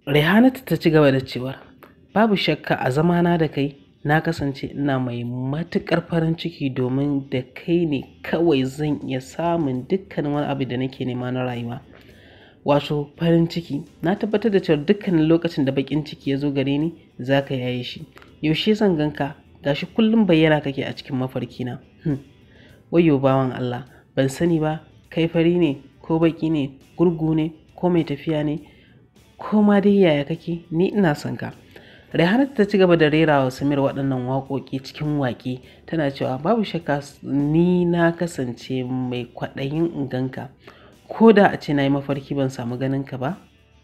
Rehanatu ta ci gaba da cewa babu shakka a zamana da kai na kasance ina mai matuƙar farin ciki domin da kai ne kawai zan iya samun dukkan wani abu da nake nema na rayuwa. Wato farin ciki na tabbatar da cewa dukkanin lokacin da baƙin ciki ya zo gare ni za ka yaye shi. Yaushe zan gan ka gashi kullum bayyana kake a cikin mafarkina. Hmm. Wayyo bawan Allah ban sani ba kai fari ne ko baƙi ne gurgu ne ko mai tafiya ne ko ma dai yaya kake ni ina son ka. Rehanatu ta ci gaba da rera wa Samir waɗannan waƙoƙi cikin waƙe tana cewa babu shakka ni na kasance mai kwaɗayin in gan ka. Ko da a ce na yi mafarki ban samu ganin ka ba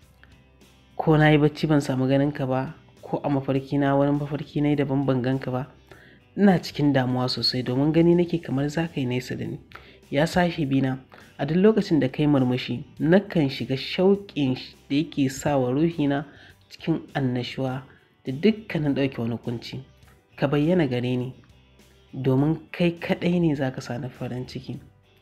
ko na yi bacci ban samu ganin ka ba ko a mafarki na wani mafarki na yi daban ban gan ka ba ina cikin damuwa sosai domin gani nake kamar za ka yi nesa da ni. Ya sahibina a duk lokacin da ka yi murmushi nakan shiga shauƙin da yake sa wa ruhina cikin annashuwa da dukkanin ɗauke wani kunci. Ka bayyana gare ni domin kai kaɗai ne za ka sa ni farin ciki.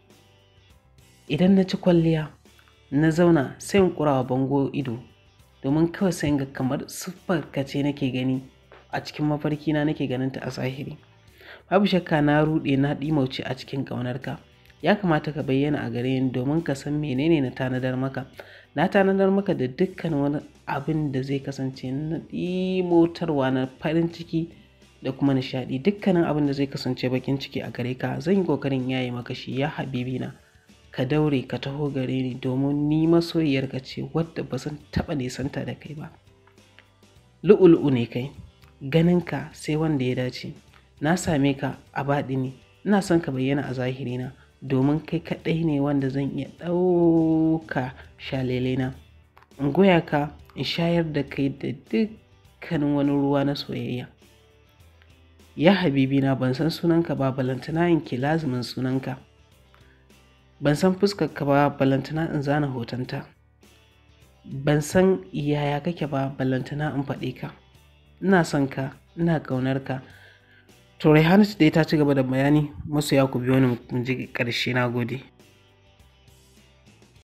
Idan na ci kwalliya na zauna sai in ƙura wa bango ido domin kawai sai in ga kamar siffar ka ce nake gani a cikin mafarkina nake ganinta a zahiri. Babu shakka na ruɗe na ɗimauce a cikin ƙaunarka. Ya kamata ka bayyana a gare ni domin ka san menene na tanadar maka. Na tanadar maka da dukkan wani abin da zai kasance na ɗimotarwa na farin ciki da kuma nishaɗi. Dukkanin abin da zai kasance baƙin ciki a gare ka zan yi ƙoƙarin yaye maka shi ya habibina. Ka daure ka taho gare ni domin ni masoyiyarka ce wadda ba zan taɓa nisanta da kai ba. Lu'u-lu'u ne kai ganinka sai wanda ya dace. Na same ka a baɗini ina son ka bayyana a zahirina domin kai kaɗai ne wanda zan iya ɗauka shalelena. In goya ka in shayar da kai da dukkanin wani ruwa na soyayya. Ya habibina ban san sunanka ba balantana in ke lazimin sunanka. Ban san fuskarka ba balantana in zana hotonta. Ban san yaya kake ba balantana in faɗe ka. Ina son ka ina ƙaunar ka. To Rehanatu dai ta ci gaba da bayani masoya ku biyo ni mu ji ƙarshe na gode.